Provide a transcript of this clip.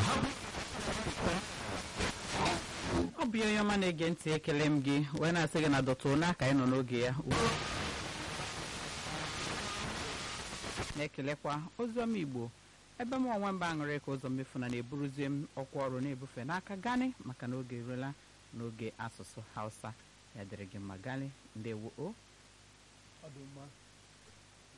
ọ bụ onye ọma na-ege ntị ekele m gị wee na-asị gị na dọtụrụ n'aka anyị nọ n'oge ya ugbu a. na-ekelekwa oziọma igbo ebe m onwe mba aṅụrị ka ụzọ mmefu na na-eburuzie m ọkwa ọrụ na-ebufe n'aka gani maka na oge eruola n'oge asụsụ hausa ya dịrị gị mma gani ndewo o ọ dị mma